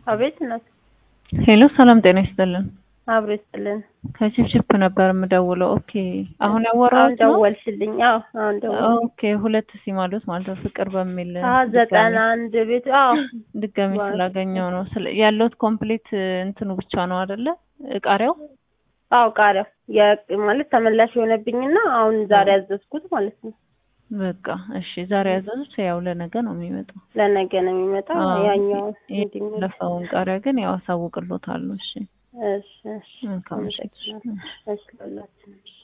አቤት እናት ሄሎ ሰላም ጤና ይስጥልን። አብሮ ይስጥልን። ከቺፕቺፕ ነበር የምደውለው። ኦኬ አሁን አሁን ያወራሁት ነው። ደወልሽልኝ? አዎ አሁን ደወል ኦኬ ሁለት ሲማዶት ማለት ነው ፍቅር በሚል አዎ ዘጠና አንድ ቤት አዎ ድጋሚ ዋው። ስላገኘው ነው ስለ ያለውት ኮምፕሊት እንትኑ ብቻ ነው አይደለ? ቃሪያው አዎ ቃሪያ የ- ማለት ተመላሽ የሆነብኝና አሁን ዛሬ ያዘዝኩት ማለት ነው። በቃ እሺ። ዛሬ ያዘዙት ያው ለነገ ነው የሚመጣው። ለነገ ነው የሚመጣው። አዎ። ያኛው እንዲመጣ ያለፈውን ቃሪያ ግን ያው አሳውቅሎታል። እሺ እሺ እሺ መልካም ምሽት። አመሰግናለሁ። እሺ ለሁላችንም እሺ